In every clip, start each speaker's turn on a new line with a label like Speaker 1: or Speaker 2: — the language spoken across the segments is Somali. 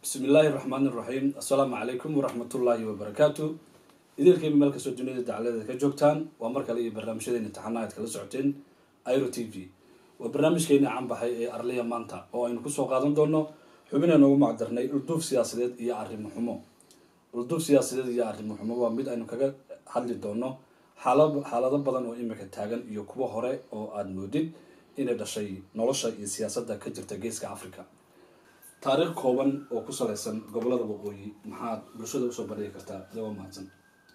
Speaker 1: bismi illaahi raxmaan iraxiim assalaamu calaykum waraxmatullaahi wabarakaatu idinkayba meel kastoo duniyada dacaladeeda ka joogtaan waa mar kale iyo barnaamijyadeena imtixaanaha ad kala socoteen iro t v waa barnaamijkeena canbaxay ee arliya maanta oo aynu kusoo qaadan doono xubina noogu macdarnay ulduuf siyaasadeed iyo arrimo xumo ulduuf siyaasadeed iyo arrimo xumo waa mid aynu kaga hadli doono xaala xaalado badan oo imika taagan iyo kuwo hore oo aada moodid inay dhashay nolosha iyo siyaasadda ka jirta geeska africa taariikh kooban oo ku salaysan gobolada waqooyi maxaad bulshada usoo bandhigi kartaa adagoo mahadsan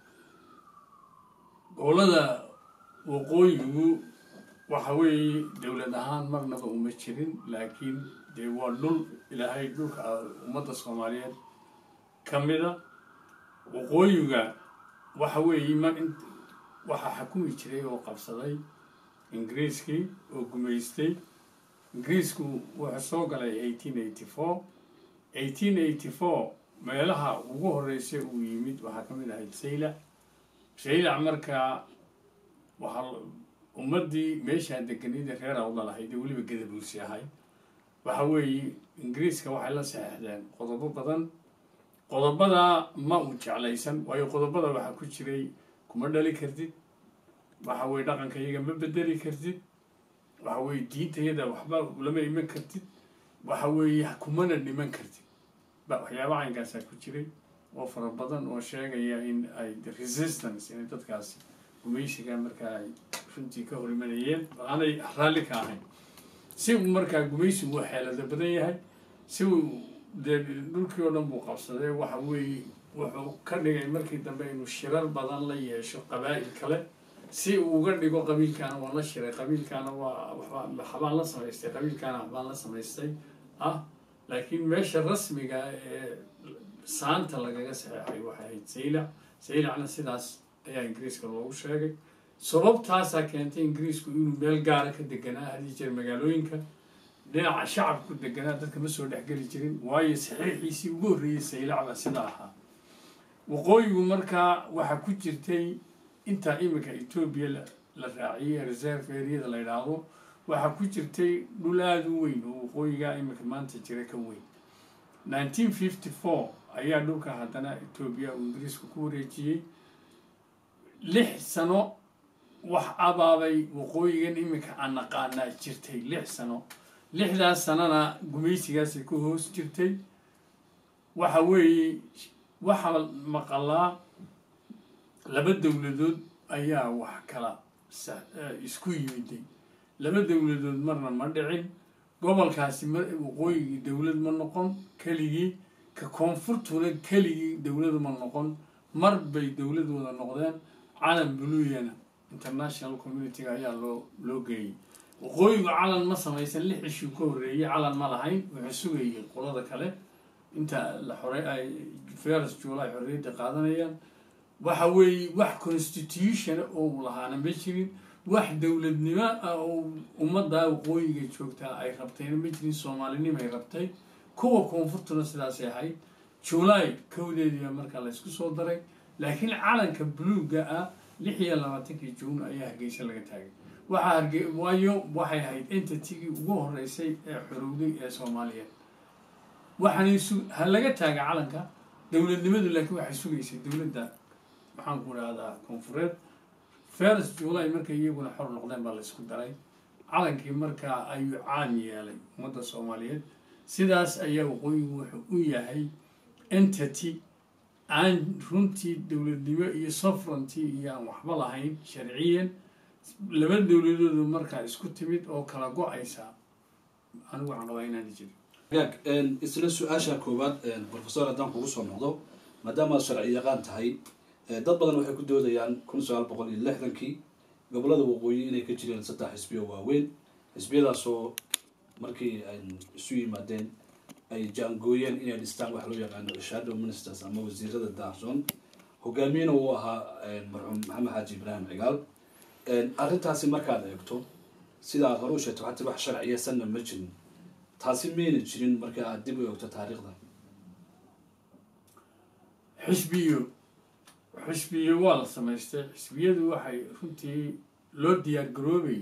Speaker 2: gobolada waqooyigu waxa weeye dowlad ahaan marnaba uma jirin laakiin dee waa dhul ilaahay dhulka ummadda soomaaliyeed ka mida waqooyiga waxa weeye mar in waxaa xakumi jiray oo qabsaday ingiriiskii oo gumaystay ingiriisku wuxuu soo galay eighteen eighty four eighteen eighty four meelaha ugu horreysay uu yimid waxaa ka mid ahayd saylac saylac markaa waxaa ummaddii meeshaa deganida reer awda lahayd ee weliba gadabuursi ahay waxa weeye ingiriiska waxay la saxeexdeen qodobo badan qodobadaa ma uu jeclaysan waayo qodobada waxaa ku jiray kuma dhali kartid waxa weye dhaqanka iyaga ma bedeli kartid waxa weye diintayada waxba lama iman kartid waxa weeye kumana dhiman kartid ba waxyaaba caynkaasaa ku jiray oo fara badan oo sheegaya in ay resistance inay dadkaasi gumaysiga markaa ay runtii ka hor imanayeen aanay raalli ka ahayn si uu markaa gumaysigu uu xeelado badan yahay si uu dee dhulkii oo dhan buu qabsaday waxa weeye wuxuu ka dhigay markii dambe inuu shirar badan la yeesho qabaa'il kale si uu uga dhigo qabiilkaana waa la shiray qabiilkaana waa waxbaan la samaystay qabiilkaana waxbaan la samaystay ah laakiin meesha rasmiga ee saanta lagaga saxeexay waxay ahayd saylac saylacna sidaas ayaa ingiriiska loogu sheegay sababtaasaa keentay ingiriisku inuu meel gaara ka deganaa hadii jeer magaalooyinka dhinaca shacabku deganaa dadka ma soo dhexgeli jirin waayo saxiixiisii ugu horreeyey saylac baa sidaa ahaa waqooyigu markaa waxaa ku jirtay intaa iminka etoobiya la raaciyey reserve areada la yidhaahdo waxaa ku jirtay dhul aada u weyn oo waqooyigaa iminka maanta jira ka weyn nineteen fifty four ayaa dhulka haddana etoobiya uu ingiriisku ku wareejiyey lix sano wax abaabay waqooyigan iminka aan naqaanaa jirtay lix sano lixdaas sanona gumaysigaasay ku hoos jirtay waxa weeye waxaa maqalaa laba dowladood ayaa wax kala isku yimiday laba dowladood marna ma dhicin gobolkaasi ma waqooyigii dowlad ma noqon keligii ka koonfurtuna keligii dowlad ma noqon mar bay dowlad wada noqdeen calan buluyana international communitiga ayaa loo loo geeyey waqooyigu calan ma samaysan lix ishuu ka horreeyey calan ma lahayn wuxuu sugayay qolada kale inta la xore ay feras juulay xorriyadda qaadanayaan waxa weeye wax constitutiona oo lahaana ma jirin wax dowladnimo ah oo ummadda waqooyiga joogtaa ay rabtayna ma jirin soomaalinimay rabtay kuwa koonfurtuna sidaasay ahayd juulaay kowdeediiba markaa la ysku soo daray laakiin calanka buluugga ah lix iyo labaatankii juun ayaa hargeysa laga taagay waxaa harge waayo waxay ahayd entitigii ugu horeysay ee xorowday ee soomaaliyeed waxaanay su ha laga taaga calanka dowladnimadu laakiin waxay sugaysay dowladda maxaan ku idhahdaa koonfureed feres juulay markay iyaguna xor noqdeen baa la ysku daray calankii markaa ayuu caan yeelay ummadda soomaaliyeed sidaas ayaa waqooyigu wuxuu u yahay entity aan runtii dowladnimo iyo sovereignty iyo aan waxba lahayn sharciyan laba dowladoodu markaa isku timid oo kala go-aysa anigu waxaan qabaa inaana jirin
Speaker 1: gaag isla su-aasha koowaad professor haddaan kugu soo noqdo maadaama sharci yaqaan tahay dad badan waxay ku doodayaan kun sagaal boqol iyo lixdankii gobolada waqooyi inay ka jireen saddex xisbiyo waaweyn xisbiyadaasoo markii ay isu yimaadeen ay jaangooyeen inay dhistaan wax loo yaqaano shadow ministers ama wasiirada daahsoon hogaamiyena uu ahaa marxuum maxamed xaaji ibraahim cigaal arrintaasi markaad eegto sida aad hore u sheegto hati wax sharciyasanna ma jirin taasi mayna jirin marka aad dib u eegto taariikhda
Speaker 2: xisbiyo xisbiyo waa la samaystay xisbiyadu waxay runtii loo diyaar garoobay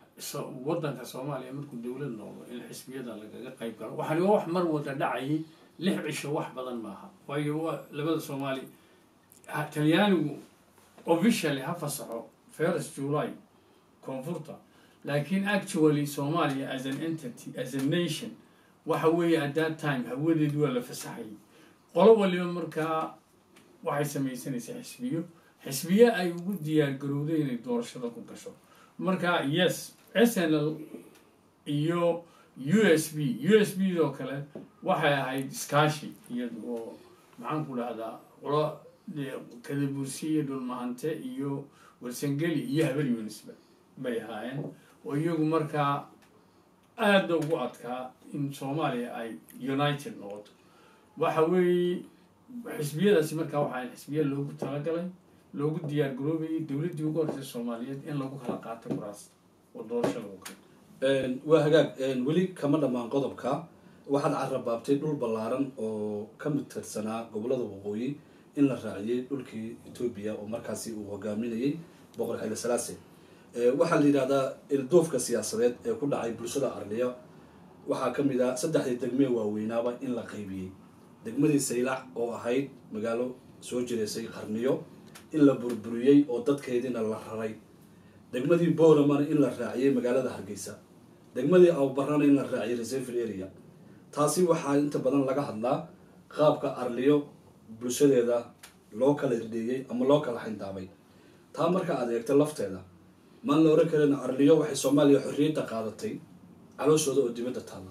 Speaker 2: waddanka soomaaliya markuu dowlad noqdo in xisbiyada lagaga qayb galo waxaani waa wax mar wada dhacayay lix cisho wax badan maaha waayo waa labada soomaali ha- talyaanigu officially ha fasaxo first july koonfurta laakiin actually somalia as an entity as a nation waxa weeye at that time hawadeedu waa la fasaxayay qolo waliba markaa waxay samaysanaysaa xisbiyo xisbiye ay ugu diyaar garowday inay doorashada ku gasho marka yes s n l iyo u s b u s b doo kale waxay ahayd iskaashi iyada oo maxaan ku dhahdaa qolo dee kadabursi iyo dhulmahante iyo warsangeli iyo habel yunisba bay ahaayeen oo iyagu markaa aada ugu adkaa in soomaaliya ay united noqoto waxa weeye xisbiyadaasi markaa waxaa xisbiya loogu talagalay loogu diyaar garoobayay dowladdii ugu horeysay soomaaliyeed in lagu kala qaato kuraas oo doorasho lagu kala
Speaker 1: waa hagaag weli kama dhammaan qodobka waxaad carabaabtay dhul ballaaran oo ka mid tirsanaa gobollada waqooyi in la raaciyey dhulkii etoobiya oo markaasi uu hogaaminayay boqor xile salaase waxaa la yidhahdaa ilduufka siyaasadeed ee ku dhacay bulshada arliya waxaa ka mid ah saddexdii degmee waaweynaaba in la qaybiyey degmadii saylac oo ahayd magaalo soo jireysay qarniyo in la burburiyey oo dadkeediina la raray degmadii booramana in la raaciyey magaalada hargeysa degmadii awbarana in la raaciyey reservil area taasi waxaa inta badan laga hadlaa qaabka arliyo bulshadeeda loo kala irdheeyey ama loo kala xindaabay taa marka aad eegto lafteeda maan la oran karin arliyo waxay soomaaliya xorriyadda qaadatay calooshooda oo dibadda taalla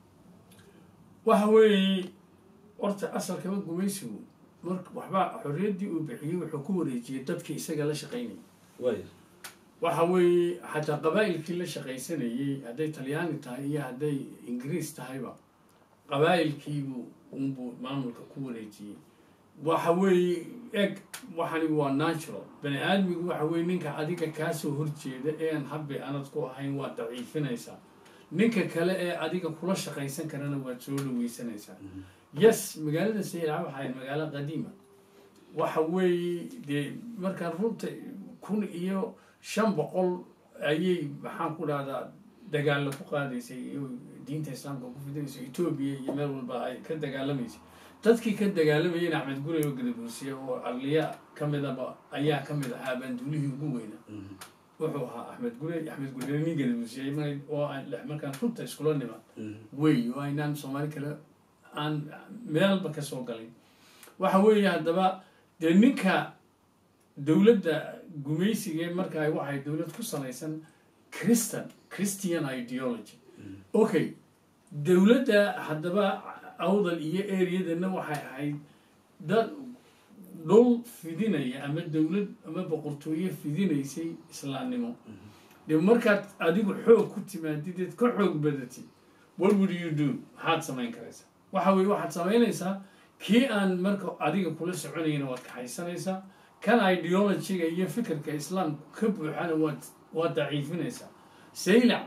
Speaker 2: waxa weeye horta asalkaba gumaysigu marka waxba xorriyaddii uu bixiyey wuxuu ku wareejiyey dadkii isaga la shaqaynayay
Speaker 1: waaya
Speaker 2: waxa weeye xataa qabaa'ilkii la shaqaysanayey hadday talyaani tahay iyo hadday ingiriis tahayba qabaa'ilkiibu unbuu maamulka ku wareejiyey waxa weeye eg waxani waa natural bani aadmigu waxa weye ninka adiga kaasoo horjeeda ee aan habbi anad ku ahayn waad daciifinaysaa ninka kale ee adiga kula shaqaysan karana waad soo dhaweysanaysaa yes magaalada saylac waxay ahayd magaalo qadiima waxa weeye dee markaan runta kun iyo shan boqol ayay maxaan ku dhahdaa dagaalla ku qaadaysay iyo diinta islaamka ku fidinaysa etoobiya iyo meel walba ay ka dagaalamaysay dadkii ka dagaalamayeen axmed gurey oo gadabuursiye oo arliya ka midaba ayaa ka mid ahaa banduulihii ugu weynaa wuxuu ahaa axmed gurey axmed gurey nin gadabuursiye mar- oo aan markaan runta iskula niman wey oo aynaan soomaali kale aan meelba ka soo galin waxa weeye haddaba dee ninka dowladda gumaysiga markaa waxay dowlad ku salaysan christian christian ideology okay dowladda haddaba awdal iyo areadana waxay ahayd dad dhul fidinaya ama dowlad ama boqortooye fidinaysay islaamnimo dee markaad adigu xoog ku timaadideed ka xoog badatid what would you do maxaad samayn karaysaa waxa weye waxaad samaynaysaa kii aan marka adiga kula soconayna waad kaxaysanaysaa kan ideologyga iyo fikirka islaamku ka buuxana waad waad daciifinaysaa saylac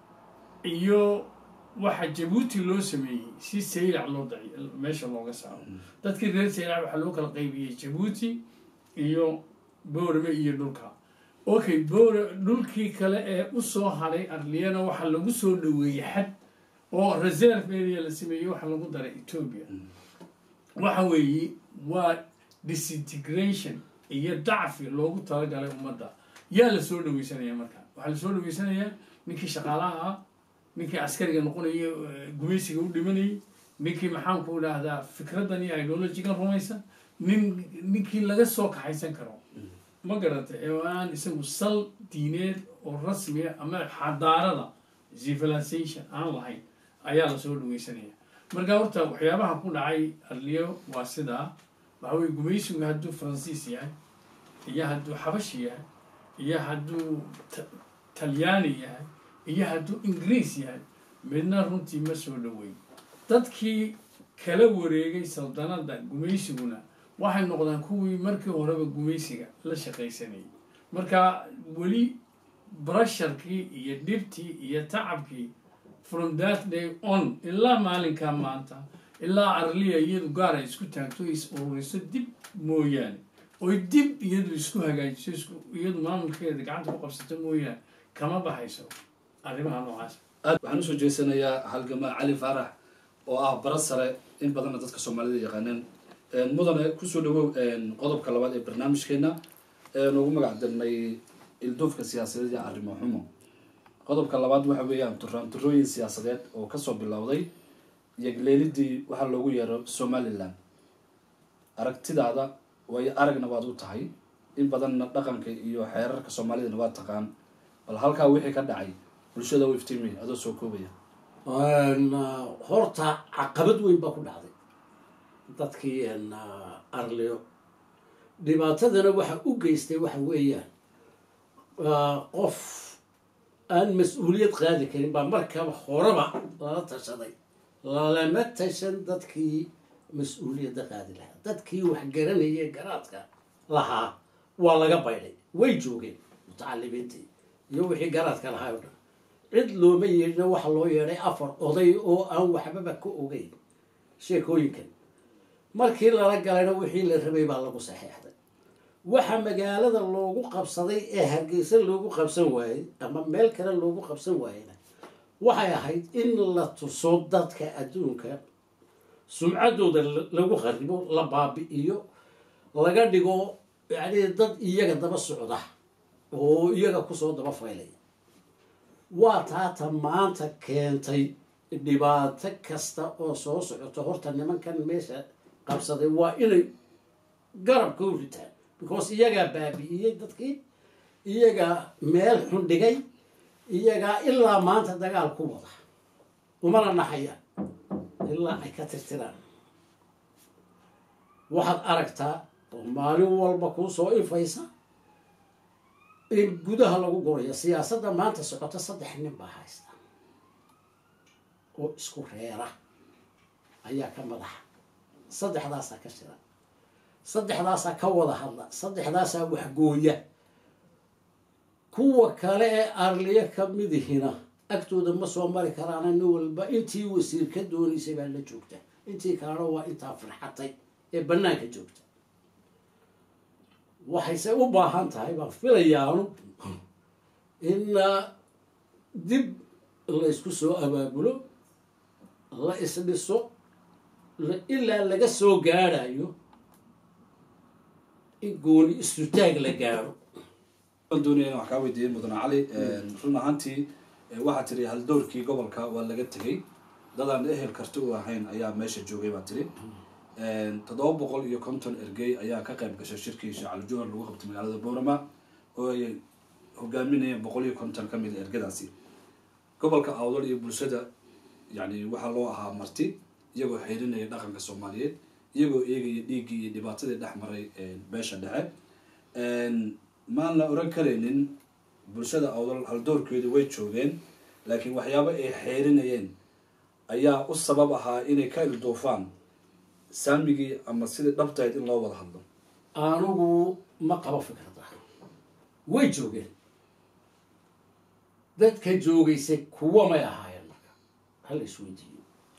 Speaker 2: iyo waxa jabuuti loo sameeyey si saylac loo daci meesha looga saaro dadkii reer saylac waxaa loo kala qaybiyey jabuuti iyo boorame iyo dhulka okay boor dhulkii kale ee usoo haray arliyana waxaa lagu soo dhaweeyey xad oo reserve area la sameeyey waxaa lagu daray ethiopia waxa weeye waa disintegration iyo dacfi loogu talagalay ummadda yaa la soo dhaweysanaya marka waxaa la soo dhaweysanayaa ninkii shaqaalaha ah ninkii askariga noqonaya gumaysiga u dhimanayay ninkii maxaanku dhahdaa fikraddan iyo ideologigan rumaysan nin ninkii laga soo kaxaysan karo ma garata ee aan isagu sal diineed oo rasmiya ama xadaarada civilization aan lahayn ayaa lasoo dhaweysanaya marka horta waxyaabaha ku dhacay arliyo waa sidaa waxa weye gumaysigu hadduu faransiis yahay iyo hadduu xabashi yahay iyo hadduu talyaani yahay iyo hadduu ingiriis yahay midna runtii ma soo dhaweyn dadkii kala wareegay saldanada gumaysiguna waxay noqdaan kuwii markii horeba gumaysiga la shaqaysanayay marka weli brasharkii iyo dhibtii iyo tacabkii from that day on ilaa maalinkaa maanta ilaa arliya iyadu gaar ay isku taagto is ururiso dib mooyaane oy dib iyadu isku hagaajiso isku iyadu maamulkeeda gacanta ku qabsato mooyaane kama baxayso arrimaha noocaas
Speaker 1: aad waxaan usoo jeesanayaa halgamaa cali faarax oo ah bara sare in badanna dadka soomaalida yaqaaneen mudane kusoo dhawow qodobka labaad ee barnaamijkeena ugu magac darnay ilduufka siyaasadeed iyo arrimo xumo qodobka labaad waxa weeyaan turaanturooyin siyaasadeed oo kasoo bilowday yagleelidii waxaa loogu yeero somalilan aragtidaada waayo aragna waad u tahay in badanna dhaqanka iyo xeerarka soomaalidana waa taqaan bal halkaa wixii ka dhacay bulshada u iftiimay adoo soo koobaya
Speaker 3: horta caqabad weyn baa ku dhacday dadkii arliyo dhibaatadana waxa u geystay waxa weeyaan qof aan mas-uuliyad qaadi karin baa markaba horeba lala tashaday lalama tashan dadkii mas-uuliyadda qaadi lahaa dadkii wax garanayay garaadka lahaa waa laga baydhay way joogeen mutacalimiintii iyo wixii garaadka lahaa o dhan cid looma yeedhina waxa loo yeedhay afar oday oo aan waxbaba ka ogeyn sheekooyinkan markii lala galayna wixii la rabay baa lagu saxeexday waxa magaalada loogu qabsaday ee hargeysa loogu qabsan waayey ama meel kale loogu qabsan waayeyna waxay ahayd in la tuso dadka adduunka sumcaddooda lagu kharibo la baabi'iyo laga dhigo yacni dad iyaga daba socda oo iyaga kusoo daba faylaya waa taata maanta keentay dhibaato kasta oo soo socoto horta nimankan meesha qabsaday waa inay garabka u ritaan because iyagaa baabi'iyey dadkii iyagaa meel xun dhigay iyagaa ilaa maanta dagaal ku wada umana naxayaan ilaa ay ka tirtiraan waxaad aragtaa oo maalin walba kuu soo ifaysa in gudaha lagu gurayo siyaasadda maanta socota saddex nin baa haysta oo isku reera ayaa ka madaxa saddexdaasaa ka shira saddexdaasaa ka wada hadla saddexdaasaa waxgooya kuwa kale ee arliyo ka midihina agtooda ma soo mari karaana nin walba intii wasiir ka doonaysay baa la joogta intii kalena waa intaa firxatay ee bannaanka joogta waxayse u baahan tahay baan filayaanu in dib laysku soo abaabulo la isdhiso ilaa laga soo gaadhayo in gooni istutaag la gaadho
Speaker 1: waan doonaya in wax kaa weydiiyey mudane cali run ahaantii waxaa tiri haldoorkii gobolka waa laga tegay dadaan ehel karti u ahayn ayaa meesha joogay baa tiri toddoba boqol iyo konton ergey ayaa ka qayb gashay shirkii shacali juhar lagu qabtay magaalada boorama oo ay hogaaminayeen boqol iyo konton ka mid a ergadaasi gobolka awdal iyo bulshada yani waxaa loo ahaa marti iyagoo xirinaya dhaqanka soomaaliyeed iyagoo eegaya dhiiggii iyo dhibaatadii dhex maray beesha dhexe maan la oran karaynin bulshada awdal haldoorkeedu way joogeen laakiin waxyaabo ay xeerinayeen ayaa u sabab ahaa inay ka ilduufaan saamigii ama sidii dhabtahayd in loo wada hadlo
Speaker 3: anigu ma qabo fikrada way joogeen dadka joogaysay kuwa may ahaayeen marka hala isweydiiyo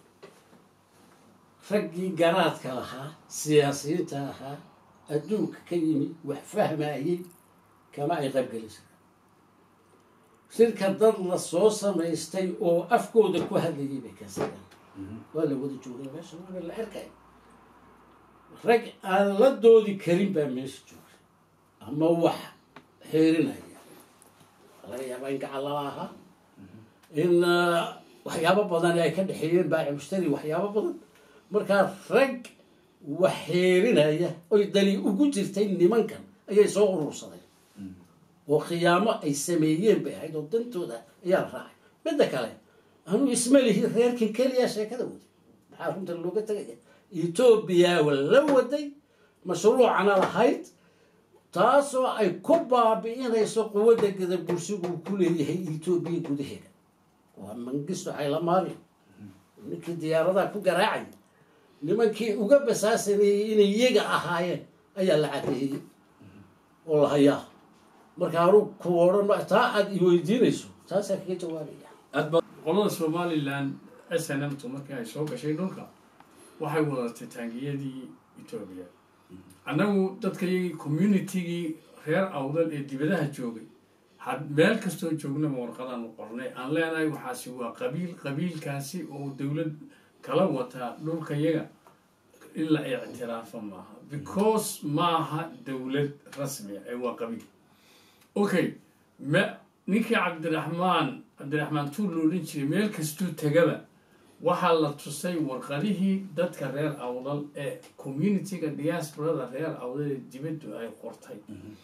Speaker 3: raggii garaadka lahaa siyaasiyiinta ahaa adduunka ka yimi wax fahmayey kama ay qaybgelisay shirka dad la soo samaystay oo afkooda ku hadlayay bay kasadaan waa la wada joogay meesha waa la arkay rag aan la doodi karin baa meesha joogay ama wax xeerinaya laga yaabaa in gacan lala ahaa in waxyaabo badan ay ka dhexeeyeen baaci mushtari waxyaabo badan markaa rag wax xeerinaya oy dani ugu jirtay nimankan ayay soo urursadeen oo khiyaamo ay sameeyeen bay ahayd oo dantooda ayaa la raacay midda kale anuu isma lihi reerkan keliya sheekada waday maxaa runta looga tegaya etoobiya la waday mashruucana lahayd taasoo ay ku baabi'inayso quwadda gada bulshigu uu ku leeyahay etoobiya gudaheeda waa mangisto haylamaariyo ninkii diyaaradaha ku garaacaya nimankii uga basaasaneeyey inay iyaga ahaayeen ayaa la cadeeyey oo la hayaa marka anuu ku odhan taa aada iweydiinayso taasaa kaga jawaabaya
Speaker 2: qolada somalilan s n m tu markii ay soo gashay dhulka waxay wadatay taangiyadii etoobiya annagu dadkayagii communitigii reer awdal ee dibadaha joogay had meel kastoo joognaba warqadaan qornay aan leenahay waxaasi waa qabiil qabiilkaasi oo dowlad kala wataa dhulka yaga in la ictiraafo maaha because maaha dowlad rasmiya ee waa qabiil okay ma ninkii cabdiraxmaan cabdiraxmaan tuur lo odhan jiray meel kastuu tegaba waxaa la tusay warqadihii dadka reer awdal ee communityga diasporada reer awdal ee dibaddu ay qortay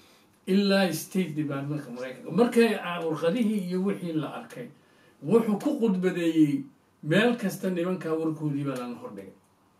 Speaker 2: ilaa state departmentka maraykanka markay warqadihii iyo wixii la arkay wuxuu ku qudbadeeyey meel kasta nimankaa warkoodii baa lana hordhigay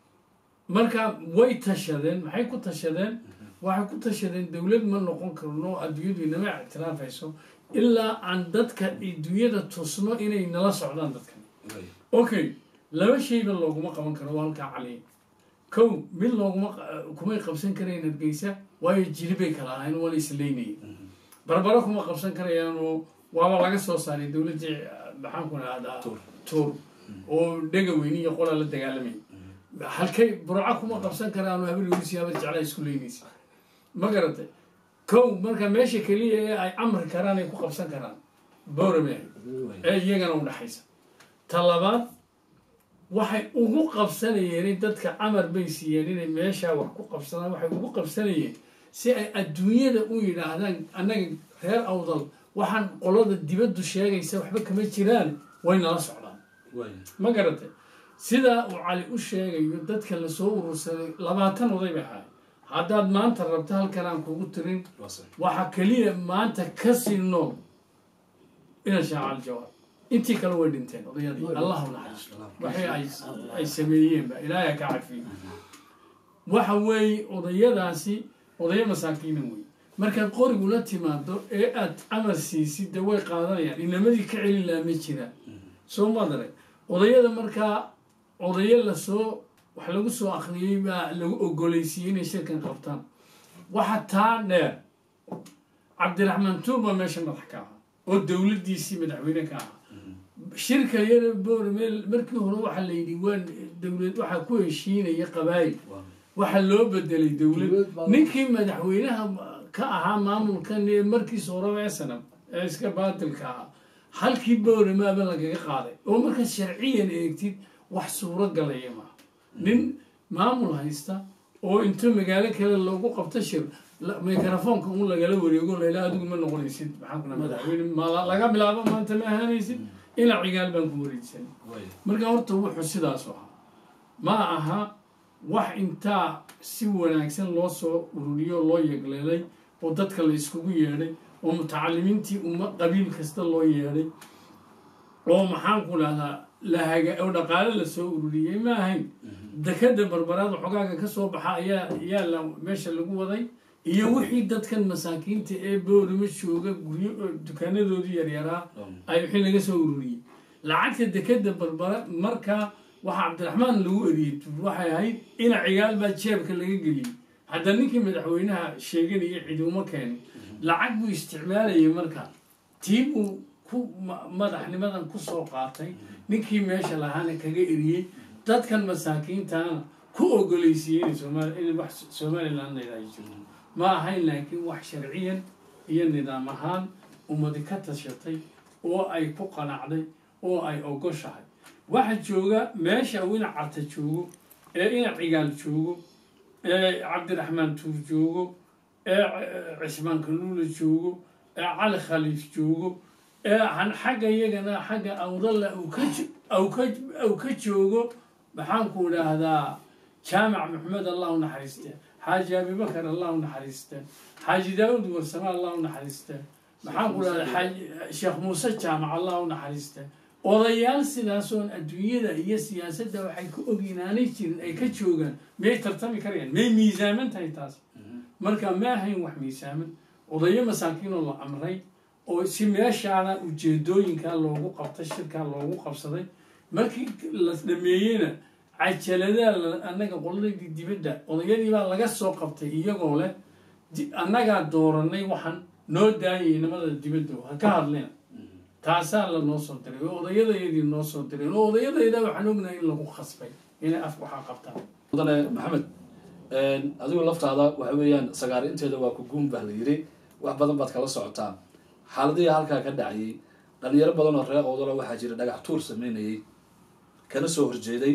Speaker 2: marka way tashadeen maxay ku tashadeen waxay ku tashadeen dowlad ma noqon karno adduunyadu inama ictiraafayso ilaa aan dadka adduunyada tusno inay nala socdaan dadkan okay laba shayba looguma qaban karo waa halkaa caliya kow mid looguma kumay qabsan karayn hargeysa waayo jiri bay kala ahayn waana isleynayay barbaro kuma qabsan karayaanoo waaba laga soo saaray dowladdii maxaanku idhahdaa tuur oo dhega weyni iyo qolaa la dagaalamay halkay burco kuma qabsan karaanoo habaryoris habar jeclaa isku leynaysa ma garatay kow marka meesha keliya ee ay amri karaan ay ku qabsan karaan boorame ee iyagana u dhexaysa ta labaad waxay ugu qabsanayeen dadka amar bay siiyeen inay meeshaa wax ku qabsadaan waxay ugu qabsanayeen si ay adduunyada u yidhaahdaan annaga reer awdal waxaan qolada dibaddu sheegaysa waxba kama jiraan way nala socdaan ma garatay sidaa uu cali u sheegayo dadka lasoo urursaday labaatan oday bay ahaay haddaad maanta rabto halkan aan kugu tirin waxaa keliya maanta ka sii nool ina shaacal jawaab intii kale way dhinteen odayadii allah u naxariisto waxay ay sameeyeenba ilaahay ka cafiyo waxa weeye odayadaasi odayo masaakiina wey markaad qorigula timaado ee aad amar siisid de way qaadanayaan inamadii ka celin laha ma jiraan soo madare odayada markaa odayo lasoo wax lagu soo akriyey baa lagu ogolaysiiyey inay shirkan qabtaan waxa taa dheer cabdiraxmaan tuur baa meesha madax ka ahaa oo dowladdiisii madaxweyne ka ahaa shirka yara boormeel markii hore waxaa la yidhi waa dowlad waxaa ku heshiinaya qabaayil waxaa loo bedelay dowlad ninkii madaxweynaha ka ahaa maamulkan ee markiisa horeba esanam ee iska baatilka ahaa halkii booramaaba lagaga qaaday oo markaad sharciyan eegtid wax suuro galaya maaha nin maamul haysta oo intuu magaalo kale loogu qabto shir microfoonka un lagala wareego layla adigu ma noqonaysid maxaa kuna madaxweyne laga bilaabo maanta ma ahaanaysid ila cigaal baan ku wareegsan marka horta wuxuu sidaas ahaa ma aha wax intaa si wanaagsan loo soo ururiyo loo yegleelay oo dadka la iskugu yeedhay oo mutacalimiintii uma qabiil kasta loo yeedhay oo maxaanku dhahdaa lahaga oo dhaqaale lasoo ururiyey ma ahayn dekada barbaraada xogaaga ka soo baxa ayaa ayaa la meesha lagu waday iyo wixii dadkan masaakiinta ee boorima jooga guryo dukaanadoodii yaryaraa ay wixii laga soo ururiyey lacagta dekada barbara markaa waxaa cabdiraxmaan lagu eriyey waxay ahayd ina cigaal baa jeebka laga geliyey hadda ninkii madaxweynaha sheeganaya ciduuma keenay lacag buu isticmaalayay markaa tii buu ku madaxnimadan kusoo qaatay ninkii meesha lahaana kaga eriyey dadkan masaakiintana ku ogolaysiiyey in wax somaliland ay jirto ma ahayn laakiin wax sharciyan iyo nidaam ahaan ummadi ka tashatay oo ay ku qanacday oo ay ogoshahay waxa jooga meesha uu ina carta joogo ee ina cigaal joogo ee cabdiraxmaan tuur joogo ee cismaan kanuula joogo ee cali khaliif joogo ee xagga iyagana xagga awdalla uu ka joogo maxaanku idhaahdaa jaamac maxamed allah u naxariiste xaaji abibakar allah u naxariiste xaaji daawud warsame allah u naxariiste maxaanku idhahdaa sheekh muuse jaamac allah u naxariiste odayaal sidaasoon adduunyada iyo siyaasadda waxay ku oginaanay jirin ay ka joogaan miyay tartami karayaan may miisaaman tahay taas marka ma ahayn wax miisaaman odayo masaakiinoo la amray oo si meeshaana ujeedooyinkaa loogu qabtay shirkaa loogu qabsaday markii la dhameeyeyna cajaladaa annaga qoladii dibadda odayadii baa laga soo qabtay iyagoo leh annagaa dooranay waxaan noo daayay nimada dibadda ha ka hadlina taasaa la noo soo diray oo odayadayadii noo soo direen oo odayadayda waxaan ognahay in lagu khasbay inay af waxaa qabtaan
Speaker 1: mudane maxamed adigu laftaada waxa weeyaan sagaari inteeda waa ku guun baa la yiri wax badan baad kala socotaa xaaladihii halkaa ka dhacayay dhalinyaro badan oo reer oodala waxaa jira dhagax tuur sameynayay kana soo horjeeday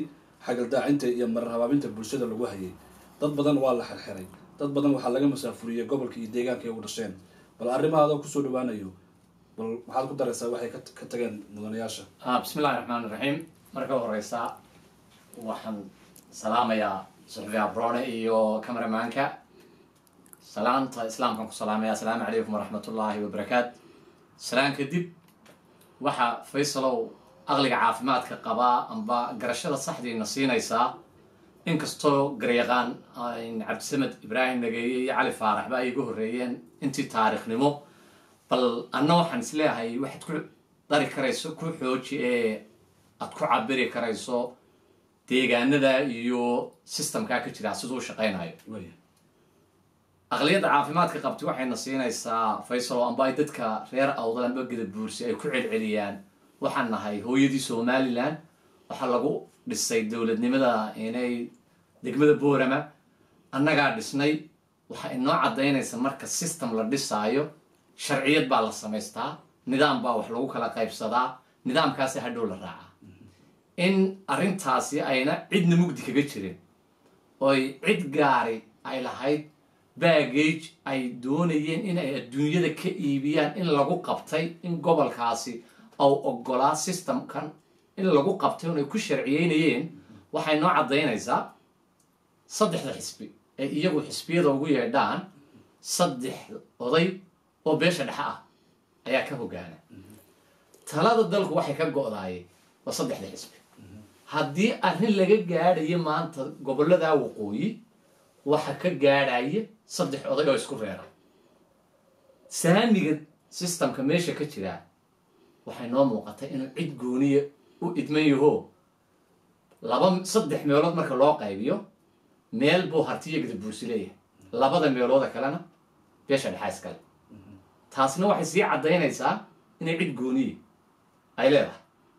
Speaker 1: xagaldaacinta iyo marar habaabinta bulshada lagu hayay dad badan waa la xirxiray dad badan waxaa laga masaafuriyey gobolka iyo deegaanka ay u dhasheen bal arrimahaadoo kusoo dhawaanayo bal maxaad ku daraysaa waxay ka ka tageen mudanayaasha
Speaker 4: ah bismi illahi raxmaan iraxiim marka horeysa waxaan salaamayaa suxufi abrone iyo cameramaanka salaanta islaamkaan ku salaamaya asalaamu calaykum waraxmat ullaahi wabarakaat salaan kadib waxaa faysalow aqliga caafimaadka qabaa amba garashada saxdiina siinaysaa inkastoo garyaqaan cabdisamed ibraahim nageeye iyo cali faaraxba ay iga horreeyeen intii taariikhnimo bal anna waxaan isleeyahay waxaad ku dari karayso ku xooji ee aad ku cabiri karayso deegaanada iyo systemkaa ka jira siduu u shaqaynayo
Speaker 1: waaya
Speaker 4: aqliyadda caafimaadka qabti waxayna siinaysaa faysal oo amba ay dadka reer awdal amba geda buursi ay ku celceliyaan waxaan nahay hooyadii somalilan waxaa lagu dhisay dowladnimada inay degmada boorama annagaa dhisnay waxaa inoo caddaynaysa marka system la dhisaayo sharciyad baa la samaystaa nidaam baa wax lagu kala qaybsadaa nidaamkaasi hadhow la raacaa in arrintaasi ayna cidna mugdi kaga jirin oy cid gaari ay lahayd baggage ay doonayeen in ay adduunyada ka iibiyaan in lagu qabtay in gobolkaasi au ogolaa systemkan in lagu qabtay un ay ku sharciyeynayeen waxay noo caddaynaysaa saddexda xisbi ee iyagu xisbiyada ugu yeedhaan saddex oday oo beesha dhexe ah ayaa ka hogaana talada dalku waxay ka go-daayeen waa saddexda xisbi haddii arrin laga gaadhayo maanta gobolladaa waqooyi waxa ka gaadhaya saddex oday oo isku reera saamiga systemka meesha ka jiraa waxay noo muuqatay inuu cid gooniya u idman yaho laba saddex meelood marka loo qaybiyo meel buu hartiyo gada buursi leeyahay labada meelooda kalena beesha dhexaa iskale taasna waxay sii caddaynaysaa inay cid gooniya ay leedahay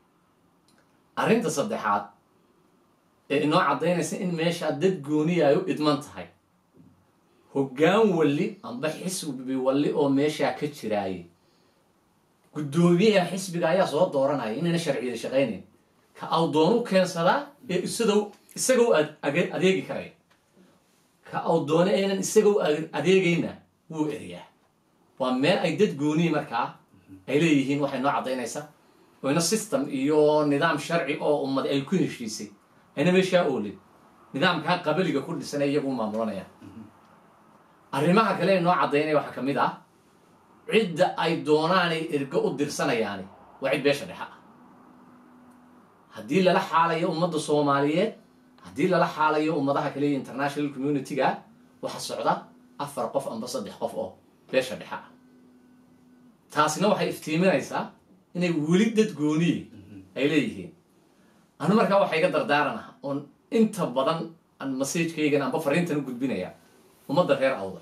Speaker 4: arrinta saddexaad ee inoo caddaynaysa in meeshaa dad gooniya ay u idman tahay hoggaan walli amba xisbi walli oo meeshaa ka jiraaye guddoomiyaha xisbiga ayaa soo dooranaya inayna sharciyada shaqaynayn ka awdoonu keensadaa ee isadow isagow adeegi karaya ka awdoone aynan isagow adeegayna wuu eriyaa waa meel ay dad gooniyi markaa ay leeyihiin waxay noo caddaynaysaa oyna system iyo nidaam sharci oo ummad ay ku heshiisay ayna meeshaa oolin nidaamkaa qabaliga ku dhisan ee iyagu maamulanayaan arrimaha kale ee noo caddaynaya waxaa ka mid ah cidda ay doonaanay ergo u dirsanayaani waa cid beesha dhexe ah haddii lala xaalayo ummadda soomaaliyeed haddii lala xaalayo ummadaha kale iyo international community-ga waxa socda afar qof amba saddex qof oo beesha dhexe ah taasina waxay iftiiminaysaa inay weli dad gooniye ay leeyihiin anu markaa waxaa iga dardaaran ah oon inta badan aan masajkaygan amba fariintan u gudbinaya ummadda reer awda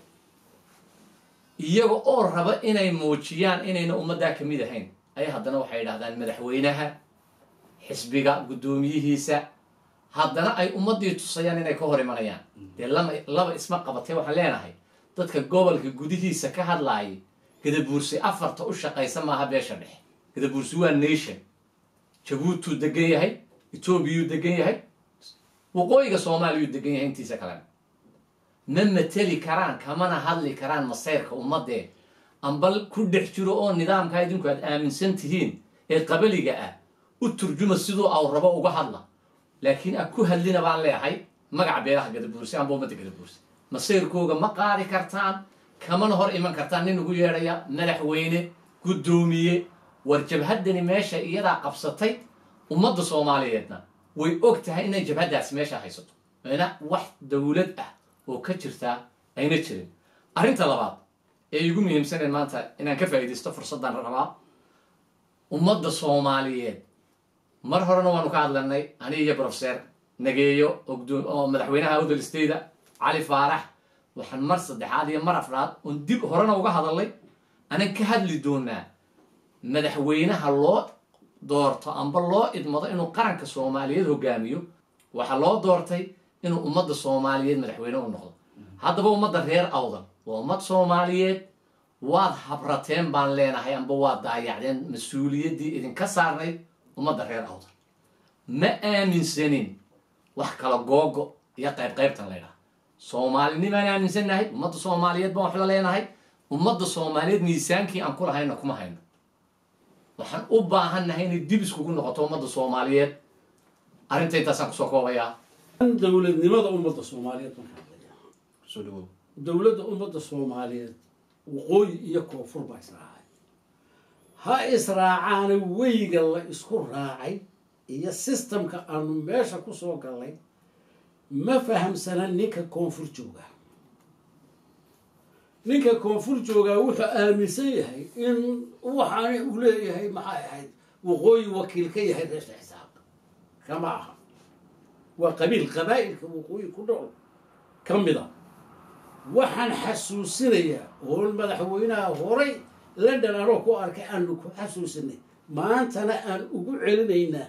Speaker 4: iyaga oo raba inay muujiyaan inayna ummaddaa ka mid ahayn ayaa haddana waxay idhahdaan madaxweynaha xisbiga guddoomiyihiisa haddana ay ummaddii tusayaan inay ka hor imanayaan dee lama laba isma qabatay waxaan leenahay dadka gobolka gudihiisa ka hadlaayay gadabuursi afarta u shaqaysa maaha beesha dhexe gadabuursi waa nation jabuutuu degan yahay etoobiyuu degan yahay waqooyiga soomaaliyuu degan yahay intiisa kalena ma mateli karaan kamana hadli karaan masayrka ummadee ambal ku dhex jiro oo nidaamkaa idinku aad aaminsan tihiin ee qabaliga ah u turjuma siduu aw rabo uga hadla laakiin a ku hadlina baan leeyahay magaca beelaha gadabuursi amba ummadda gadabuursi masayrkooga ma qaadi kartaan kamana hor iman kartaan nin ugu yeedhaya madaxweyne guddoomiye war jabhaddani meesha iyadaa qabsatay ummadda soomaaliyeedna way og tahay inay jabhaddaasi meesha haysato ina wax dowlad ah oo ka jirtaa ayna jirin arrinta labaad ee igu muhiimsaneen maanta inaan ka faa'iidaysto fursaddan rabaa ummadda soomaaliyeed mar horena waanu ka hadlanay ani iyo profeser nageeyo ogdo oo madaxweynaha awdal stayda cali faarax waxaan mar saddexaad iyo mar afraad oon dib horena uga hadalnay anan ka hadli doonaa madaxweynaha loo doorto amba loo idmado inuu qaranka soomaaliyeed hogaamiyo waxaa loo doortay inuu ummadda soomaaliyeed madaxweyne u noqdo haddaba ummadda reer awdal waa ummad soomaaliyeed waad habrateen baan leenahay amba waad daayacdeen mas-uuliyaddii idinka saarnayd ummadda reer awdal ma aaminsanin wax kala googo iyo qayb qaybtan la ydhaha soomaalinimaan aaminsannahay ummadda soomaaliyeed baan wax la leenahay ummadda soomaaliyeed miisaankii aan ku lahayna kuma hayno waxaan u baahannahay inay dib iskugu noqoto ummadda soomaaliyeed arrinta intaasaan kusoo koobayaa
Speaker 3: dowladnimada ummadda soomaaliyeed markaan leeyahay
Speaker 1: soo dhawow
Speaker 3: dowladda ummadda soomaaliyeed waqooyi iyo koonfur baa israacay ha israacaana weyga la isku raacay iyo sistamka aanu meesha kusoo gallay ma fahamsana ninka koonfur jooga ninka koonfur joogaa wuxuu aaminsan yahay in waxaana uu leeyahay maxay ahayd waqooyi wakiil ka yahay reerta xisaab kama aha waa qabiil qabaa'ilka waqooyi ku dhool ka mid a waxaan xasuusinayaa oo madaxweynaha horay london anoo ku arkay aanu ku xasuusinay maantana aan ugu celinaynaa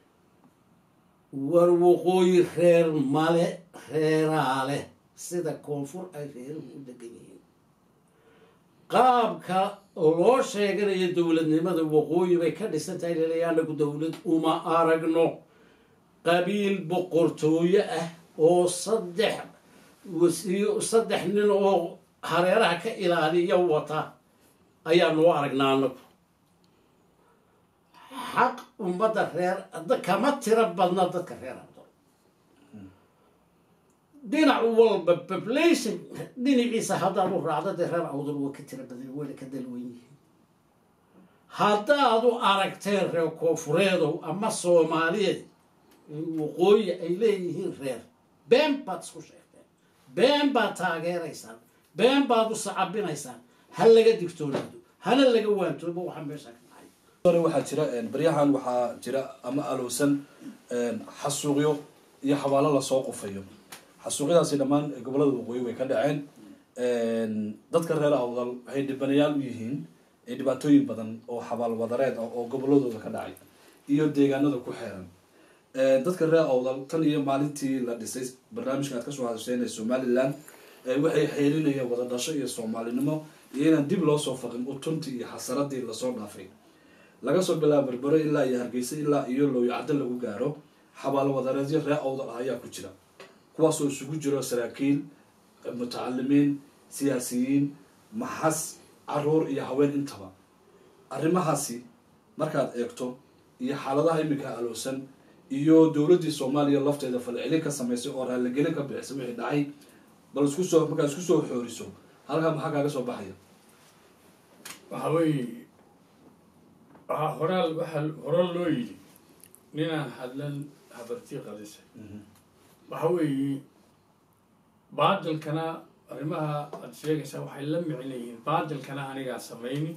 Speaker 3: war waqooyi reer male reeraa leh sida koonfur ay reeruhu u degan yihiin qaabka loo sheeganayo dowladnimada waqooyi bay ka dhisan tahay laleeya anagu dowlad uma aragno qabiil boqortooyo ah oo saddex wasiyo saddex nin oo hareeraha ka ilaaliya wata ayaa noo aragnaa anagu xaq ummadda reer kama tiro badna dadka reer abdo dhinac walba population dhinaciisa haddaad u raacdo dee reer awdal waa ka tiro badan wayna ka dalwan yihiin haddaad u aragteen reer koonfureedow ama soomaaliyeed waqooyi ay leeyihiin reer been baad isku sheegteen been baad taageeraysaan been baad u sacabinaysaan ha laga digtoonaado hana laga waantoobo waxaa meesha ka dhacay
Speaker 1: hore waxaa jira baryahan waxaa jira ama alowsan xasuuqyo iyo xabaalo lasoo qufayo xasuuqyadaasi dhammaan gobolada waqooyi way ka dhaceen dadka reer awdal waxay dhibanayaal u yihiin dhibaatooyin badan oo xabaal wadareed ah oo goboladooda ka dhacay iyo deegaanada ku xeeran dadka reer awdal tan iyo maalintii la dhisay barnaamijkan aad kasoo hadasheen ee somaliland waxay xeerinayeen wada dhasho iyo soomaalinimo iyo inaan dib loo soo faqin utuntii iyo xasaradii lasoo dhaafay laga soo bilaabo berbero ilaa iyo hargeysa ilaa iyo looyacdo lagu gaaro xabaalo wadareedyo reer awdal ah ayaa ku jira kuwaasoo isugu jiro saraakiil mutacalimiin siyaasiyiin maxas caruur iyo haween intaba arrimahaasi markaad eegto iyo xaaladaha iminka alowsan iyo dowladdii soomaaliya lafteeda falcelin ka samaysay oo raaligelin ka bixisay wixii dhacay bal isku soo markaad isku soo xooriso halkaa maxaa kaaga soo baxaya
Speaker 2: waxa weeye waxaa horaal waxaa hore loo yidhi ninaan hadlan habartii qadisa waxa weeye baadilkana arrimaha aada sheegaysaa waxay la micin yihiin baadilkana anigaa samayni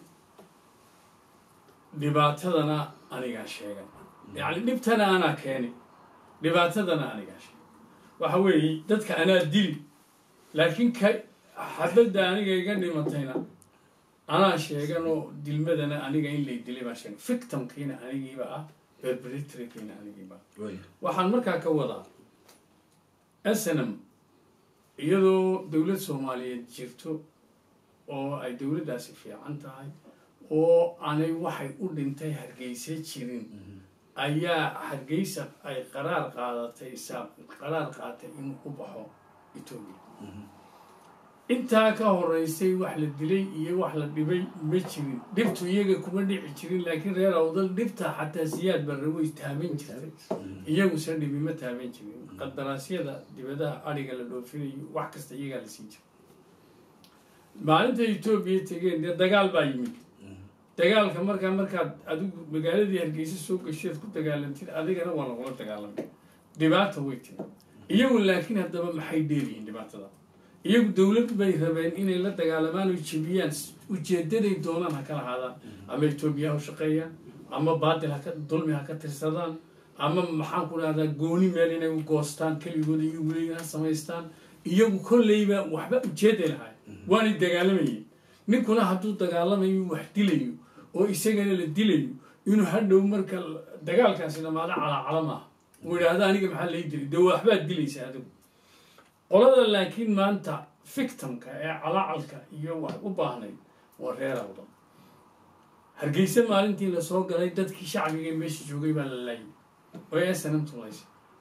Speaker 2: dhibaatadana anigaa sheegan yacni dhibtana anaa keeni dhibaatadana anigaa sheegan waxa weeye dadka anaa dili laakiin ka xabadda aniga iga dhimatayna anaa sheegan oo dilmadana aniga in lay dilay baan sheegan victimkiina anigiiba ah perpetratorkiina anigiiba waxaan markaa ka wadaa snm iyadoo dowlad soomaaliyeed jirto oo ay dowladdaasi fiican tahay oo aanay waxay u dhintay hargeysa jirin ayaa hargeysa ay qaraar qaadatay saaq qaraar qaatay inuu u baxo etoobiya intaa ka horeysay wax la dilay iyo wax la dhibay ma jirin dhibtu iyaga kuma dhici jirin laakiin reer awdal dhibta xataa siyaad barre way taaban jirtay iyaguse dhibi ma taaban jirin qadaraasyada dibadaha adhiga la dhoofinayo wax kasta iyagaa la sii jira maalinta etoobiya tegeen dee dagaal baa yimid dagaalka markaa markaad adigu magaaladii hargeysa soo gasheed ku dagaalantid adigana waa lagula dagaalamay dhibaata way timi iyagu laakiin haddaba maxay dheeliyiin dhibaatada iyagu dowlad bay rabeen inay la dagaalamaan oo jebiyaan ujeedaday doonaan ha ka lahaadaan ama etoobiya ha u shaqeeyaan ama baadil haka dulmi ha ka tirsadaan ama maxaan ku dhahdaa gooni meel inay u goostaan keligooda iyagu leeyihin ha samaystaan iyagu kolleyba waxba ujeeday lahay waanay dagaalamayeen ninkuna hadduu dagaalamayo wax dilayo oo isagana la dilayo inuu hadhow marka dagaalkaasi dhamaado calaacala maaha uu idhaahda aniga maxaa lay dilay dee waxbaad dilaysa adigu qolada laakiin maanta fictimka ee calaacalka iyo wax u baahnayd waa reer awdan hargeysa maalintii lasoo galay dadkii shacbiga meesha joogay baa la laayay oo snm tulaysay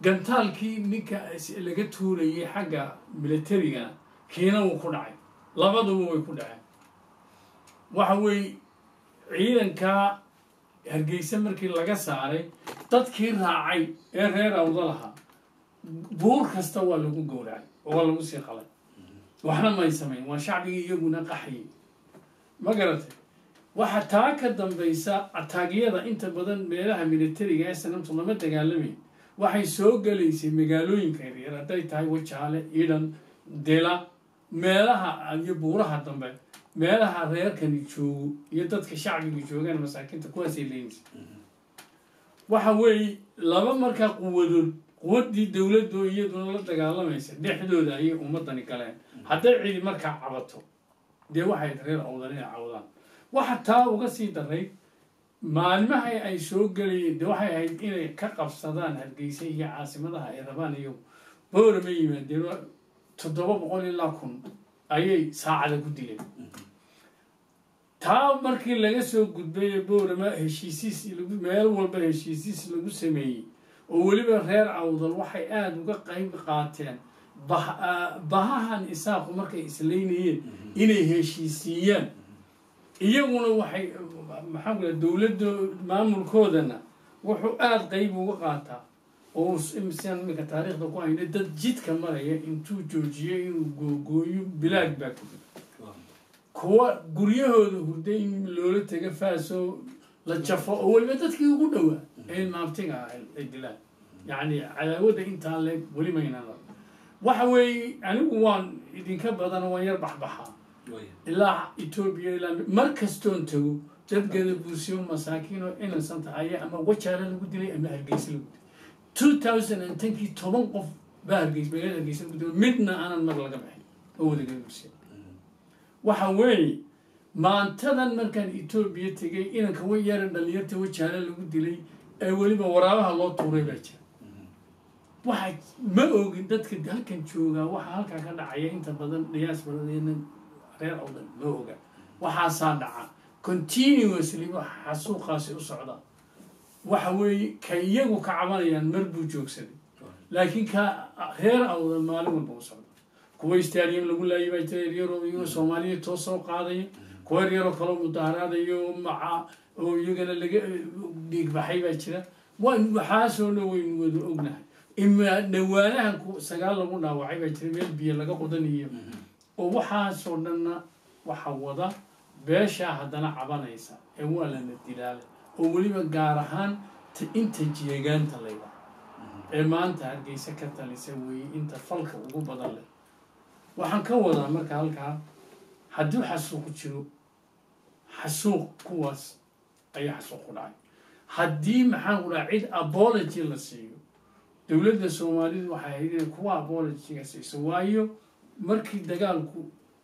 Speaker 2: gantaalkii ninka laga tuurayay xagga militarigana kiina wuu ku dhacay labaduba way ku dhaceen waxa weeye ciidankaa hargeysa markii laga saaray dadkii raacay ee reer awda lahaa buur kasta waa lagu gowracay oo waa lagu sii qalay waxna may samayn waa shacbigii iyaguna qaxayay ma garatay waxa taa ka dambaysa ataagyada inta badan meelaha militariga ee sanamtu lama dagaalamayn waxay soo gelaysay magaalooyinka yaryar hadday tahay wajaale idhan dila meelaha iyo buuraha dambe meelaha reerkani joogo iyo dadka shacbiga joogaan masaakiinta kuwaasay leynaysa waxa weeye laba markaa quwadood quwaddii dowladdu iyaduna la dagaalamaysa dhexdooda ayay ummadani galeen hadday cidi markaa cabato dee waxay reer awdan inay cawdaan waxa taa uga sii daray maalmaha ay soo gelayeen de waxay ahayd inay ka qabsadaan hargeysa iyo caasimadaha ay rabaan iyo boorama yimaadeen toddoba boqol ilaa kun ayay saacada ku dileen taa markii laga soo gudbay ee boorama heshiisiis lagu meel walba heshiisiis lagu sameeyey oo weliba reer awdal waxay aada uga qayb qaateen bah bahahan isaaqu markay islaynayeen inay heshiisiiyaan iyaguna waxay maxaa kula dowladda maamulkoodana wuxuu aada qayb uga qaataa oo sian iminka taariikhda ku hayna dad jidka maraya intuu joojiyay inuu googooyo bilaag baa ku kuwa guryahooda hurday in loola taga faaso la jafo oo weliba dadkii ugu dhowaa ee maabtiga ah ay dilaan yacni cadaawada intaa leeg weli maynaan waxa weeye anigu waan idinka badan waan yar baxbaxaa ilaa etoobiya ilaa mar kastoon tago dad gada buusiyo masaakiin oo innocent aya ama wajaala lagu dilay ama hargeysa lagu dilay two thousand and tenkii toban qof baa hargeys magaalada hargeysa lagu dilay midna aanan mar laga baxin oo wada gada buusiya waxa weeye maantadan markaan etoobiya tegay inanka way yaran dhalinyarta wajaala lagu dilay ee weliba waraabaha loo tuuray baa jira waxa ma ogin dadka halkan joogaa waxa halkaa ka dhacaya inta badan dhiyaas baradeena reer awdan ma oga waxaasaa dhaca continuously waxa xasuuqaasi u socda waxa weeye ka iyagu ka cabanayaan mar buu joogsaday laakiin ka reer awdan maalin walba u socda kuwa stadium lagu laayay baa jira yaryaroo iyagoo soomaaliya toos soo qaadaya kuwa yaryaroo kaloo mudaaraadayo maca oo iyagana laga dhiigbaxay baa jira waan waxaasoo dhan waynu wada ognahay ima dhawaanahan ku sagaal lagu dhaawacay baa jira meel biyo laga qodanayo oo waxaasoo dhanna waxa wada beeshaa haddana cabanaysa ee waa lana dilaala oo weliba gaar ahaan inta jeegaanta layda ee maanta hargeysa ka talisa weeye inta falka ugu badan leh waxaan ka wadaa marka halkaa hadduu xasuuq jiro xasuuq kuwaas ayaa xasuuq ku dhacay haddii maxaan ku dhaha cid apology la siiyo dowladda soomaalidu waxay ahayd inay kuwa apologyga siiso waayo markii dagaalku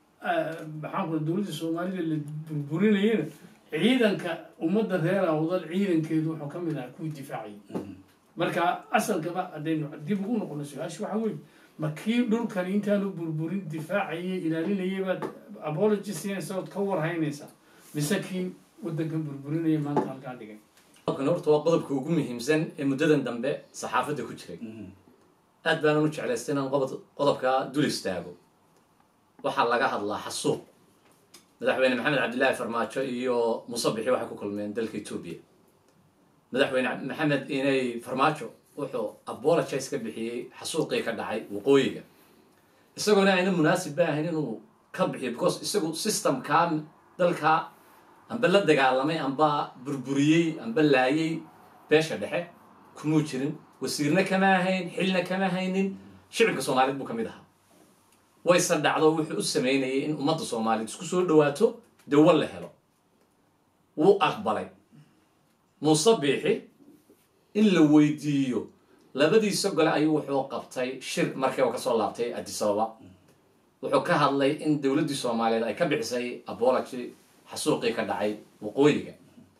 Speaker 2: maxaan ku dowladda soomaalida la burburinayana ciidanka ummadda reer awdal ciidankeedu wuxuu ka mid ahaa kuwii difaacayay marka asalkaba haddaynu dib ugu noqono su-aasha waxa weeye ma kii dhulkani intaanu burburin difaacayay ilaalinayay baad apology siinaysa ood ka warhaynaysaa mise kii waddankan burburinaya maanta halkaa dhigay
Speaker 4: qodobkan horta waa qodobka ugu muhiimsan ee muddadan dambe saxaafadda ku jiray aad baanan u jeclaystay inaan qobod qodobkaa dul istaago waxaa laga hadlaa xasuuq madaxweyne maxamed cabdillaahi farmaajo iyo musabixi waxay ku kulmeen dalka etoobiya madaxweyne maxamed inay farmaajo wuxuu apologize ka bixiyey xasuuqii ka dhacay waqooyiga isagoona ayna munaasib ba ahayn inuu ka bixiyo because isagu systemkaa dalkaa amba la dagaalamay amba burburiyey amba laayay beesha dhexe kumuu jirin wasiirna kama ahayn xilna kama haynin shicibka soomaaliyeed buu ka mid ahaa wayse dhacdo wuxuu u sameynayay in ummadda soomaaliyeed isku soo dhawaato dawo la helo wuu aqbalay muuse biixi in la weydiiyo labadiisa gole ayuu wuxuu qabtay shir markiiba kasoo laabtay addis ababa wuxuu ka hadlay in dowladdii soomaaliyeed ay ka bixisay apology xasuuqii ka dhacay waqooyiga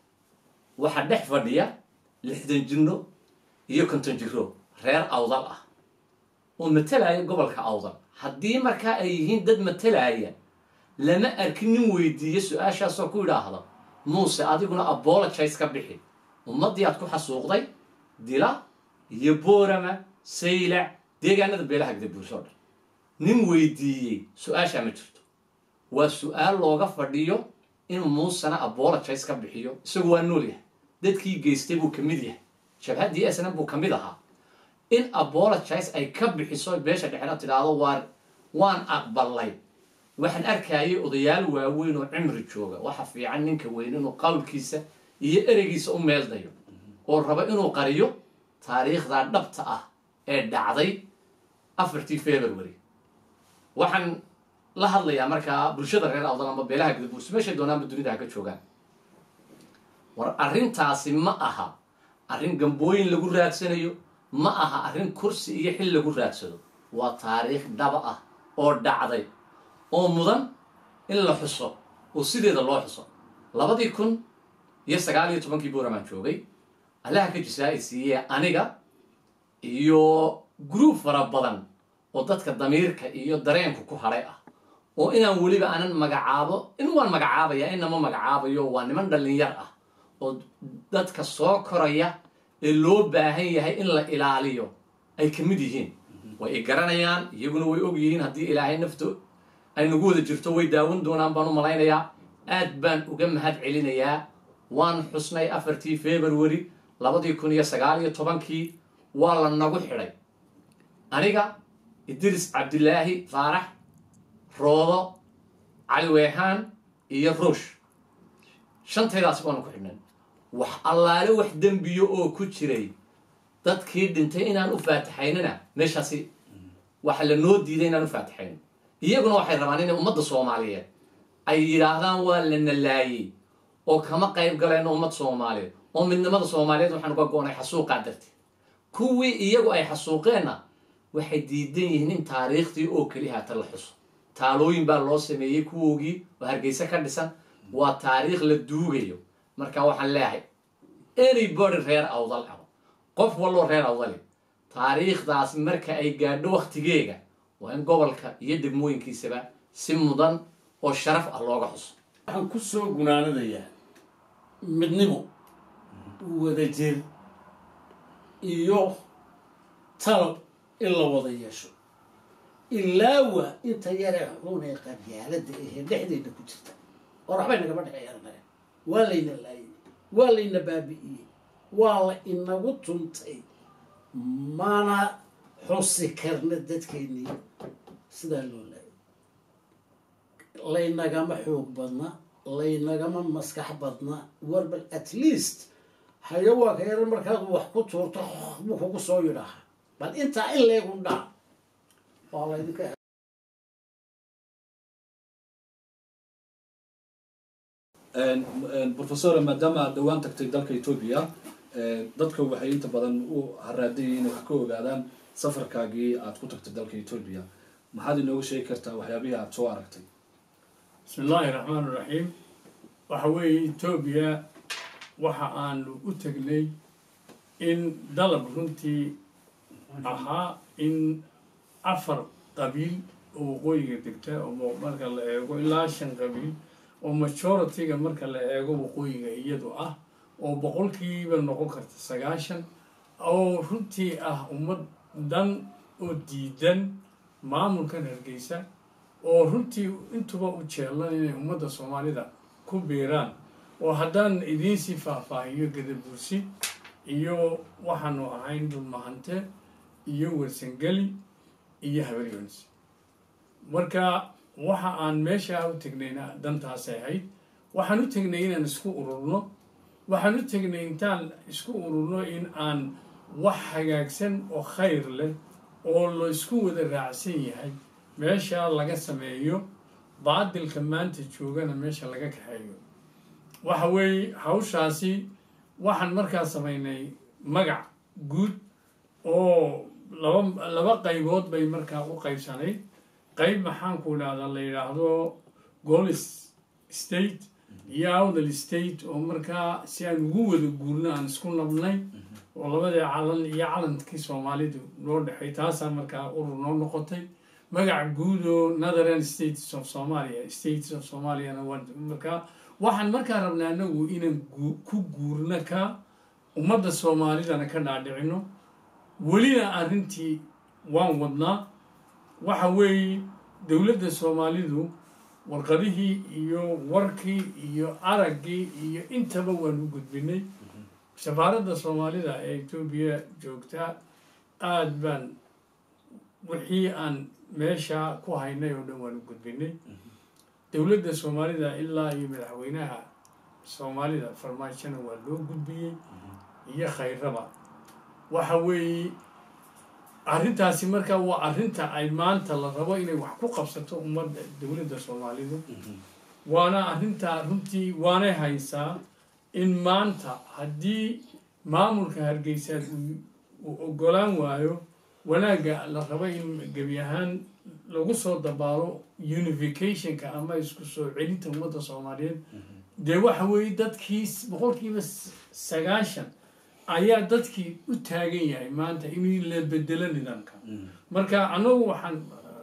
Speaker 4: waxaa dhex fadhiya lixdan jirno iyo konton jiro reer awdal ah oo matalaya gobolka awdal haddii markaa ay yihiin dad matalaya lama arkin nin weydiiya su-aashaasoo ku idhaahda muuse adiguna apologize ka bixi ummaddii aad ku xasuuqday dila iyo boorama saylac deegaanada beelaha gadabuurso o dhan nin weydiiyey su-aashaa ma jirto waa su-aal looga fadhiyo inuu muusena apologize ka bixiyo isagu waa nool yahay dadkii geystay buu ka mid yahay jabhaddii asna buu ka mid ahaa in apologize ay ka bixiso beesha dhexena tidhaahdo waan waan aqbalay waxaan arkayay odayaal waaweyn oo cimri jooga waxa fiican ninka weyn inuu qawlkiisa iyo ereygiisa u meeldayo oo rabo inuu qariyo taariikhda dhabta ah ee dhacday afartii february waxaan la hadlayaa markaa bulshada reer awdal amba beelaha gadabuursi meeshay doonaanba dunida ha ka joogaan war arrintaasi ma aha arrin gambooyin lagu raadsanayo ma aha arrin kursi iyo xil lagu raadsado waa taariikh dhaba ah oo dhacday oo mudan in la xuso oo sideeda loo xuso labadii kun iyo sagaal iyo tobankii buuramaan joogay allaha ka jisaa ay siiyee aniga iyo gruub fara badan oo dadka damiirka iyo dareenku ku hadhay ah oo inaan weliba aanan magacaabo in waan magacaabaya inama magacaabayo waa niman dhallinyar ah oo dadka soo koraya ee loo baahan yahay in la ilaaliyo ay ka mid yihiin way i garanayaan iyaguna way og yihiin haddii ilaahay nafto ay nagu wada jirto way daawan doonaan baan u malaynayaa aad baan uga mahad celinayaa waan xusnay afartii february labadii kun iyo sagaal iyo tobankii waa la nagu xidhay aniga idris cabdilaahi faarax roodo cali weehaan iyo ruush shantaydaasi baanu ku xidhnay wax allaale wax dembiyo oo ku jiray dadkii dhintay inaan u faatixaynana meeshaasi waxa la noo diiday inaan u faatixayno iyaguna waxay rabaan inay ummadda soomaaliyeed ay yidhaahdaan waa la nalaayey oo kama qayb galayno ummad soomaaliyeed oo midnimada soomaaliyeed waxaan uga goonay xasuuqaa darteed kuwii iyagu ay xasuuqeenna waxay diidan yihiin in taariikhdii oo keliya hata la xuso taalooyin baa loo sameeyey kuwoogii oo hargeysa ka dhisan waa taariikh la duugayo marka waxaan leeyahay anybody reer awdal ah qof walloo reer awdali taariikhdaas marka ay gaadho waktigeega waa in gobolka iyo degmooyinkiisaba si mudan oo sharaf ah looga xuso
Speaker 3: waxaan ku soo gunaanadayaa midnimo wadajir iyo talab in la wada yeesho ilaawa inta yaree xunee qabyaalada ahee dhexdeeda ku jirta oo waxbay nagama dhexeeyananaga waa layna laayay waa layna baabi'iyey waa la inagu tuntay mana xusi karna dadkeennii sidaa loo laayay laynagama xoog badna laynagama maskax badna war bal at least xayawaanka yar markaad wax ku tuurto buu kugu soo yidhaaha bal intaa in leegu dhac waa laydinka
Speaker 1: professor maadaama aad dhawaan tagtay dalka etoobiya dadka waxay inta badan u haraadayay inay wax ka ogaadaan safarkaagii aad ku tagtay dalka etoobiya maxaad inooga sheegi kartaa waxyaabihii aad soo aragtay
Speaker 2: bismi illaahi raxmaan iraxiim waxa weeye etoobiya waxa aanu u tegnay in dalab runtii ahaa in afar qabiil oo waqooyiga degta oo marka la eego ilaa shan qabiil oo majority-ga marka la eego waqooyiga iyadu ah oo boqolkiiba noqon karta sagaashan oo runtii ah ummad dan oo diidan maamulkan hargeysa oo runtii intuba u jeelan inay ummadda soomaalida ku biiraan oo haddaan idiinsii faahfaahiyo gadabuursi iyo waxaanu ahayn dhulmahante iyo warsangeli iyo habaryons marka waxa aan meeshaa u tegnayna dantaasay ahayd waxaan u tegnay inaan isku ururno waxaan u tegnay intaan isku ururno in aan wax hagaagsan oo khayr leh oo la isku wada raacsan yahay meesha laga sameeyo baadilka maanta joogana meesha laga kaxeeyo waxa weeye hawshaasi waxaan markaa samaynay magac guud oo laba laba qaybood bay markaa u qaybsanayd qayb maxaanku idhahdaa la yidhaahdo golis state iyo awdal state oo markaa si aan ugu wada guurno aan isku nabnay oo labadii calan iyo calankii soomaalidu noo dhexay taasaa markaa urur noo noqotay magac guud oo northern states of somalia states of somaliana waa markaa waxaan markaa rabnaa anagu inaan ku guurno ka ummadda soomaalidana ka dhaadhicino welina arrintii waan wadnaa waxa weeye dowladda soomaalidu warqadihii iyo warkii iyo araggii iyo intaba waanu gudbinay safaaradda soomaalida ee etoobiya joogtaa aada baan wixii aan meesha ku haynay oo dhan waanu gudbinay dowladda soomaalida ilaa iyo madaxweynaha soomaalida farmaajona waa loo gudbiyey iyo khayraba waxa weeye arrintaasi markaa waa arrinta ay maanta la rabo inay wax ku qabsato ummadda dowladda soomaalidu waana arrintaa runtii waanay haysaa in maanta haddii maamulka hargeysa uu ogolaan waayo wanaagga la rabo in gebi ahaan lagu soo dabaalo unificationka ama isku soo celinta ummadda soomaaliyeed dee waxa weeye dadkii boqolkiiba sagaashan ayaa dadkii u taagan yahay maanta in la bedelo nidaamka marka annagu waxaan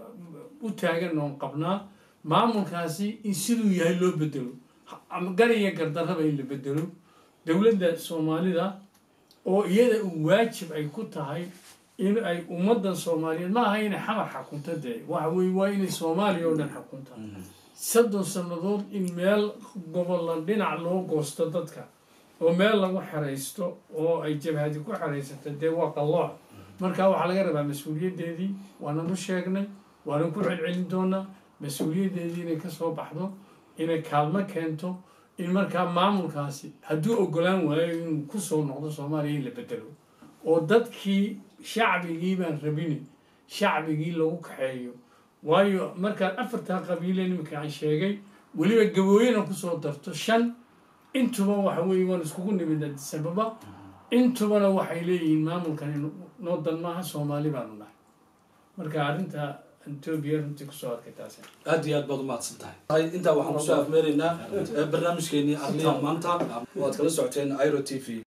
Speaker 2: u taagan oon qabnaa maamulkaasi in siduu yahay loo bedelo gariya gardarraba in la bedelo dowladda soomaalida oo iyada uu waajib ay ku tahay in ay ummaddan soomaaliyeed ma aha inay xamar xakunta dee waxa weye waa inay soomaaliya oo dhan xakunta soddon sannadood in meel gobolla dhinac loo goosto dadka oo meel lagu xeraysto oo ay jabhadi ku xeraysato dee waa qallooc marka waxaa laga rabaa mas-uuliyaddeedii waananu sheegnay waanan ku celcelin doonaa mas-uuliyaddeedii inay kasoo baxdo inay kaalmo keento in markaa maamulkaasi hadduu ogolaan waayo inuu kusoo noqdo soomaaliya in la bedelo oo dadkii shacbigii baan rabini shacbigii lagu kaxeeyo waayo markaad afartaa qabiile niminka aan sheegay weliba gabooyana kusoo darto shan intuba waxa weeye waan iskugu nimid adisababa intubana waxay leeyihiin maamulkan noo dan maaha soomaali baanu nahay marka arrinta etoobiya runtii kusoo arkay taasi
Speaker 1: aad iyo aad baad umahadsan tahay intaa waxaan kusoo afmeeraynaa barnaamijkeenii arliya maanta waad kala socoteen iro t v